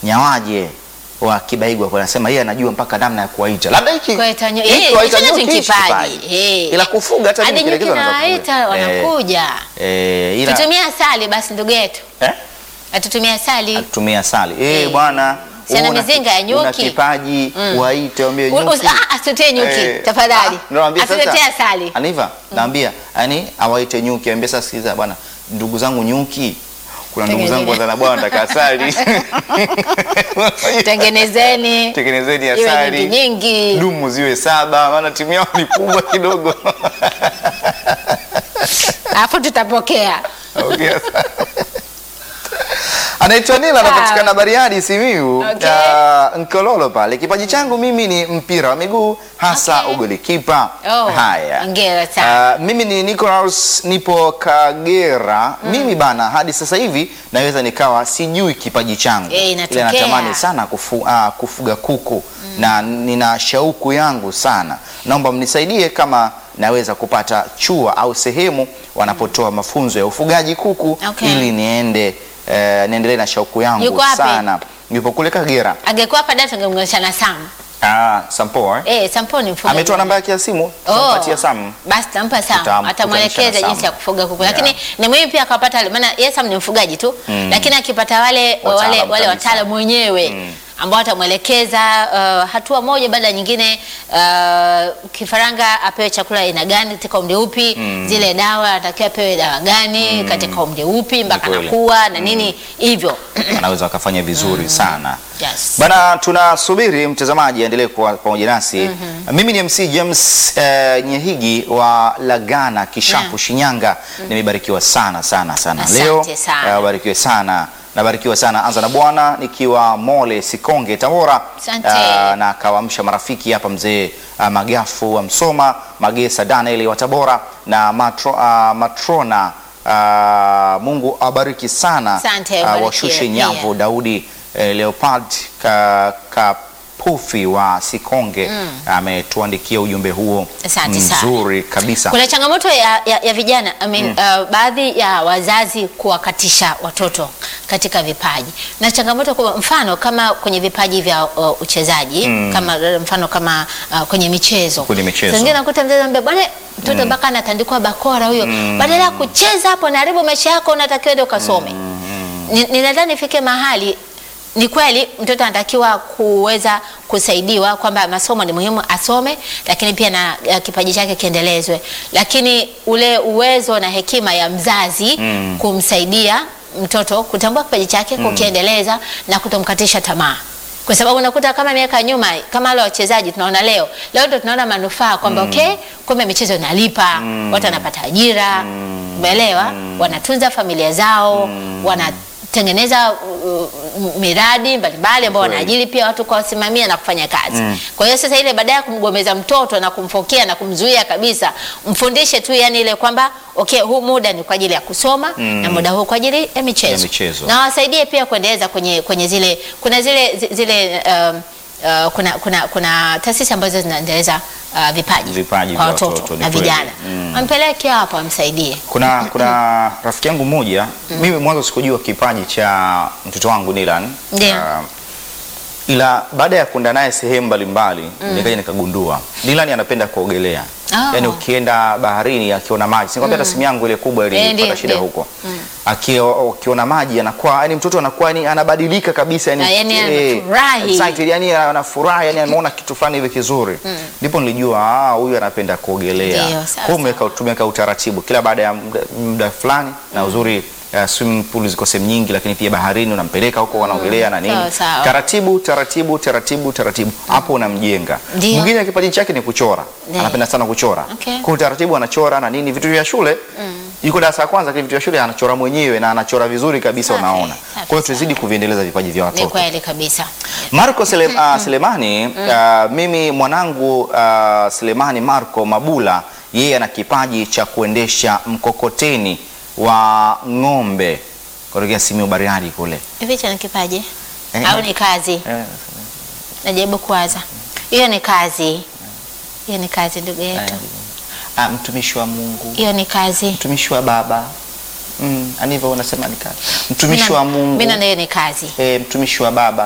nyawaje wa Kibaigwa kwa anasema yeye anajua mpaka namna ya kuwaita. Labda hiki Kuwaita nyo- hiki eh, kuwaita hicho nyuki ni hichi kipaji. kipaji. Eh. Ila kufuga hata hadi mimi nyuki kielekezo naweza nawaita kufuga. Eh, wanakuja Eh, ila tutumia asali basi ndugu yetu eh? atutumia asali Atutumia asali. Eh, Eh. bwana. Si ana una- mizinga ya Una nyuki. kipaji, waite waambie U- nyuki. us- ah, asitutie nyuki Eh, tafadhali ah, nawaambia sasa, asituletee asali Aniva, naambia yani awaite nyuki, ambia sasa sikiliza bwana, ndugu zangu nyuki. Kuna ndugu zangu Tengeneze. wadhana bwana nataka asali. tengenezeni Tengenezeni iwe asali. nyingi nyingi Dumu ziwe saba, maana timu yao ni kubwa kidogo. alafu tutapokea Okay. Anaitwa Nila, anapatikana Bariadi, Simiyu, Okay. uh, Nkololo pale. Kipaji changu mimi ni mpira wa miguu hasa Okay. ugolikipa. Oh, Haya, hongera sana. Uh, mimi ni Nicholas, nipo Kagera. Mimi bana, hadi sasa hivi naweza nikawa sijui kipaji changu, Eh, ila inatokea. natamani sana kufu, uh, kufuga kuku na nina shauku yangu sana. Naomba mnisaidie kama naweza kupata chua au sehemu wanapotoa mafunzo ya ufugaji kuku Okay. ili niende eh, niendelee na shauku yangu Yuko wapi? sana. Yupo kule Kagera. angekuwa hapa dada tungemnganisha na Sam Ah, Sampo eh? eh Sampo ni mfugaji Ametoa namba yake ya simu, tumpatie Sam. basi tampa Sam Tutam- atamwelekeza tutamsha na jinsi Sam. ya kufuga kuku, Yeah. lakini ni muhimu pia akapata wale- maana yeye Sam ni mfugaji tu lakini akipata wale wale Wataalamu wale kabisa. wataalamu wenyewe ambao watamwelekeza uh, hatua moja baada ya nyingine, uh, kifaranga apewe chakula aina gani katika umri upi, zile dawa anatakiwa apewe dawa gani katika umri upi mpaka kweli. anakuwa na nini hivyo. Anaweza wakafanya vizuri sana. Yes. Bana, tunasubiri mtazamaji aendelee kuwa pamoja nasi. Mimi ni MC James eh, Nyehigi wa Lagana Kishapu, Yeah. Shinyanga. Nimebarikiwa sana sana sana Asante leo. sana. Eh, barikiwe sana nabarikiwa sana anza na bwana nikiwa Mole Sikonge Tabora. Asante. Ah, na kawaamsha marafiki hapa mzee ah, Magafu wa Msoma, Magesa Daniel wa Tabora na matro, ah, Matrona ah, Mungu awabariki sana Asante, Ah, ubarikiwe washushe pia. nyavu Daudi eh, Leopard ka, Kapufi wa Sikonge ametuandikia ujumbe huo Asante sana. mzuri kabisa. Kuna changamoto ya, ya, ya vijana I mean, uh, baadhi ya wazazi kuwakatisha watoto katika vipaji na changamoto kwa mfano kama kwenye vipaji vya uh, uchezaji kama mfano kama uh, kwenye michezo. Kwenye michezo. Saa zingine nakuta mzazi anambia bwana mtoto mpaka anatandikwa bakora huyo, badala ya kucheza hapo naharibu maisha yako, unatakiwa ende ukasome. Ni- Ninadhani ifike mahali ni kweli mtoto anatakiwa kuweza kusaidiwa kwamba masomo ni muhimu asome, lakini pia na ya, kipaji chake kiendelezwe, lakini ule uwezo na hekima ya mzazi kumsaidia mtoto kutambua kipaji chake, kukiendeleza na kutomkatisha tamaa kwa sababu unakuta kama miaka ya nyuma kama wale wachezaji tunaona leo leo ndo tunaona manufaa kwamba okay, kumbe michezo inalipa watu wanapata ajira umeelewa wanatunza familia zao wanatengeneza uh, uh, miradi mbalimbali ambao Kweli. wanaajiri pia watu kuwasimamia na kufanya kazi kwa hiyo sasa ile baadaye ya kumgomeza mtoto na kumfokea na kumzuia kabisa mfundishe tu yani ile kwamba okay huu muda ni kwa ajili ya kusoma na muda huu kwa ajili ya michezo, Ya michezo. na wasaidie pia kuendeleza kwenye, kwenye zile kuna zile zi- zile um, uh, kuna, kuna, kuna taasisi ambazo zinaendeleza uh, vipaji, Vipaji kwa vya watoto watoto, ni na kweli. vijana wampeleke hapo amsaidie. Kuna kuna rafiki yangu mmoja mimi mwanzo sikujua kipaji cha mtoto wangu Nilan. Ndio. Ah, ila baada ya kwenda naye sehemu mbalimbali nikaja nikagundua Nilan anapenda kuogelea. Oh. Yaani ukienda baharini akiona maji, sinikwambia hata simu yangu ile kubwa Eh, ndio, ilipata shida ndio. huko. Akio- Akiona maji anakuwa yani mtoto anakuwa yani anabadilika kabisa yani, Na yani eh, anafurahi. excited, yani anafurahi yani ameona kitu fulani hivi kizuri. Ndipo nilijua ah, huyu anapenda kuogelea. Ndio, sawa, Kwa hiyo umeweka- tumeweka utaratibu kila baada ya muda, muda fulani na uzuri uh, swimming pool ziko sehemu nyingi, lakini pia baharini unampeleka huko wanaogelea na nini, Sawa, sawa. taratibu taratibu taratibu taratibu, hapo unamjenga. Ndio. Mwingine kipaji chake ni kuchora, Ndio. anapenda sana kuchora Okay. kwa utaratibu anachora na nini, vitu vya shule yuko darasa la kwanza, lakini vitu vya shule anachora mwenyewe na anachora vizuri kabisa, Safi, unaona. safi Kwa hiyo tuzidi kuviendeleza vipaji vya Ni watoto. kweli kabisa. Marco Sele, uh, Selemani uh, mimi mwanangu uh, Selemani Marco Mabula yeye ana kipaji cha kuendesha mkokoteni wa ng'ombe kutokea Simiyu Bariadi kule. Hivi hicho ni kipaji Eh, au ni kazi? Eh, Najaribu kuwaza. Hiyo ni kazi, hiyo ni kazi ndugu yetu, ah, mtumishi wa Mungu, hiyo ni kazi. mtumishi wa Baba mm, anivyo unasema ni kazi, mtumishi wa Mungu Mimi naona hiyo ni kazi. eh, mtumishi wa Baba